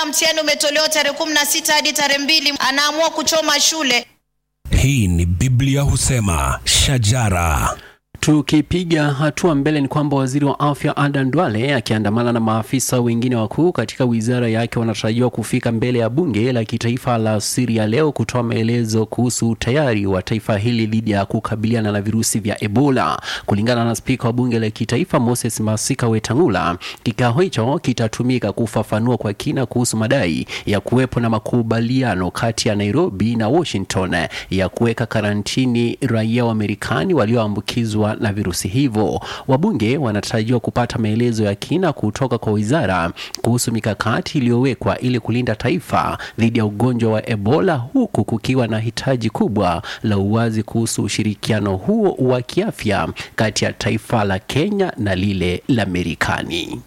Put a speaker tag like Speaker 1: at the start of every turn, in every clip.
Speaker 1: mtihani umetolewa tarehe kumi na sita hadi tarehe mbili anaamua kuchoma shule.
Speaker 2: Hii ni Biblia husema shajara.
Speaker 3: Tukipiga hatua mbele ni kwamba waziri wa afya Adan Duale akiandamana na maafisa wengine wakuu katika wizara yake wanatarajiwa kufika mbele ya bunge la kitaifa la Syria leo kutoa maelezo kuhusu utayari wa taifa hili dhidi ya kukabiliana na virusi vya Ebola. Kulingana na spika wa bunge la kitaifa Moses Masika Wetangula, kikao hicho kitatumika kufafanua kwa kina kuhusu madai ya kuwepo na makubaliano kati ya Nairobi na Washington ya kuweka karantini raia wa Marekani walioambukizwa na virusi hivyo. Wabunge wanatarajiwa kupata maelezo ya kina kutoka kwa wizara kuhusu mikakati iliyowekwa ili kulinda taifa dhidi ya ugonjwa wa Ebola, huku kukiwa na hitaji kubwa la uwazi kuhusu ushirikiano huo wa kiafya kati ya taifa la Kenya na lile la Marekani.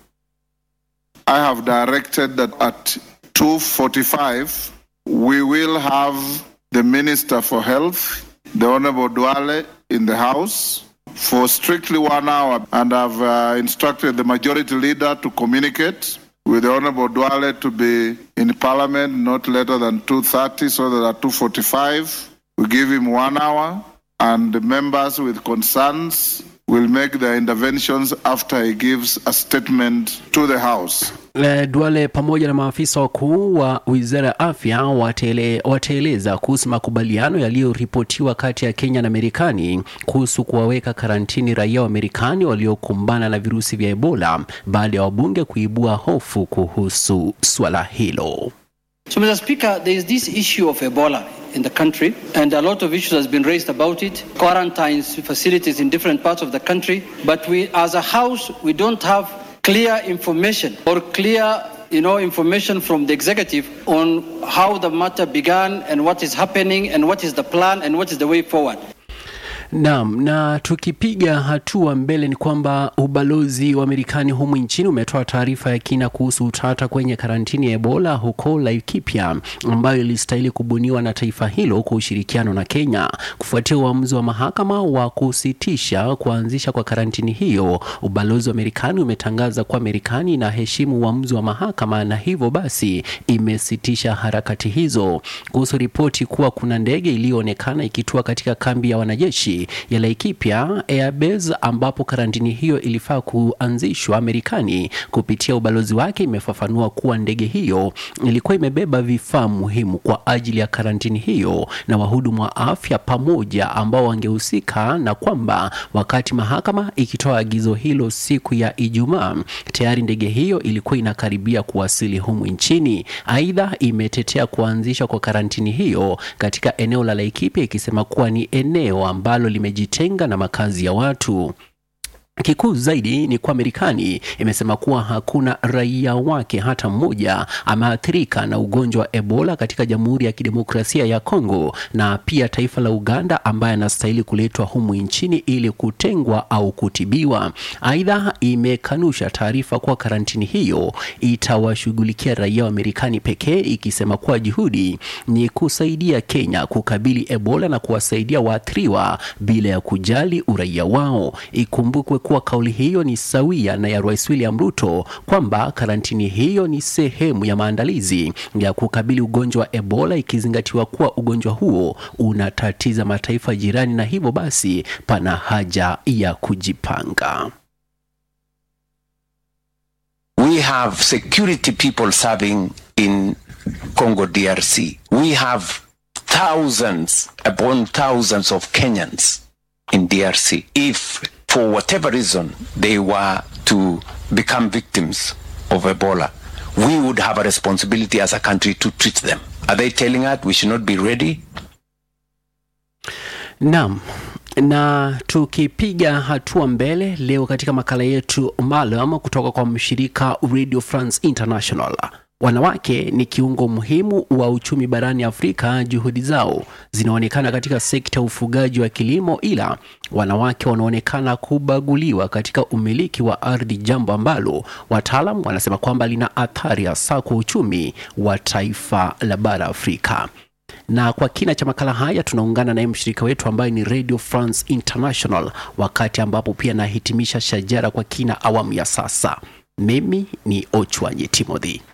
Speaker 4: I have directed that at 2:45 we will have the Minister for Health, the Honorable Duale, in the House for strictly one hour, and I've uh, instructed the Majority Leader to communicate with the Honorable Duale to be in Parliament not later than 2:30, so that at 2:45 we give him one hour, and the members with concerns will make their interventions after he gives a statement to the House.
Speaker 3: Eh, Duale pamoja na maafisa wakuu wa wizara ya afya watele, wataeleza kuhusu makubaliano yaliyoripotiwa kati ya Kenya na Marekani kuhusu kuwaweka karantini raia wa Marekani waliokumbana na virusi vya Ebola baada ya wabunge kuibua hofu kuhusu swala hilo.
Speaker 5: So, Mr. Speaker, there is this issue of Ebola in the country, and a lot of issues has been raised about it. Quarantines facilities in different parts of the country, but we, as a House, we don't have clear information or clear, you know, information from the executive on how the matter began and what is happening and what is the plan and what is the way forward.
Speaker 3: Naam, na tukipiga hatua mbele ni kwamba ubalozi wa Marekani humu nchini umetoa taarifa ya kina kuhusu utata kwenye karantini ya Ebola huko Laikipia ambayo ilistahili kubuniwa na taifa hilo kwa ushirikiano na Kenya. Kufuatia uamuzi wa mahakama wa kusitisha kuanzisha kwa karantini hiyo, ubalozi wa Marekani umetangaza kuwa Marekani inaheshimu uamuzi wa mahakama na hivyo basi imesitisha harakati hizo. Kuhusu ripoti kuwa kuna ndege iliyoonekana ikitua katika kambi ya wanajeshi ya Laikipia Airbase ambapo karantini hiyo ilifaa kuanzishwa, Marekani kupitia ubalozi wake imefafanua kuwa ndege hiyo ilikuwa imebeba vifaa muhimu kwa ajili ya karantini hiyo na wahudumu wa afya pamoja ambao wangehusika, na kwamba wakati mahakama ikitoa agizo hilo siku ya Ijumaa, tayari ndege hiyo ilikuwa inakaribia kuwasili humu nchini. Aidha, imetetea kuanzishwa kwa karantini hiyo katika eneo la Laikipia ikisema kuwa ni eneo ambalo limejitenga na makazi ya watu. Kikuu zaidi ni kuwa Marekani imesema kuwa hakuna raia wake hata mmoja ameathirika na ugonjwa wa Ebola katika Jamhuri ya Kidemokrasia ya Kongo na pia taifa la Uganda ambaye anastahili kuletwa humu nchini ili kutengwa au kutibiwa. Aidha, imekanusha taarifa kuwa karantini hiyo itawashughulikia raia wa Marekani pekee, ikisema kuwa juhudi ni kusaidia Kenya kukabili Ebola na kuwasaidia waathiriwa bila ya kujali uraia wao. Ikumbukwe kuwa kauli hiyo ni sawia na ya Rais William Ruto kwamba karantini hiyo ni sehemu ya maandalizi ya kukabili ugonjwa wa Ebola, ikizingatiwa kuwa ugonjwa huo unatatiza mataifa jirani na hivyo basi pana haja ya kujipanga.
Speaker 6: We have security people serving in Congo DRC. We have thousands upon thousands of Kenyans in DRC. If for whatever reason they were to become victims of Ebola, we would have a responsibility as a country to treat them. Are they telling us we should not be ready?
Speaker 3: Naam. Na tukipiga hatua mbele leo katika makala yetu maalum kutoka kwa mshirika Radio France International. Wanawake ni kiungo muhimu wa uchumi barani Afrika. Juhudi zao zinaonekana katika sekta ya ufugaji wa kilimo, ila wanawake wanaonekana kubaguliwa katika umiliki wa ardhi, jambo ambalo wataalam wanasema kwamba lina athari hasa kwa uchumi wa taifa la bara Afrika na kwa kina cha makala haya tunaungana naye mshirika wetu ambaye ni Radio France International, wakati ambapo pia nahitimisha shajara kwa kina awamu ya sasa. Mimi ni Ochwanyi Timothy.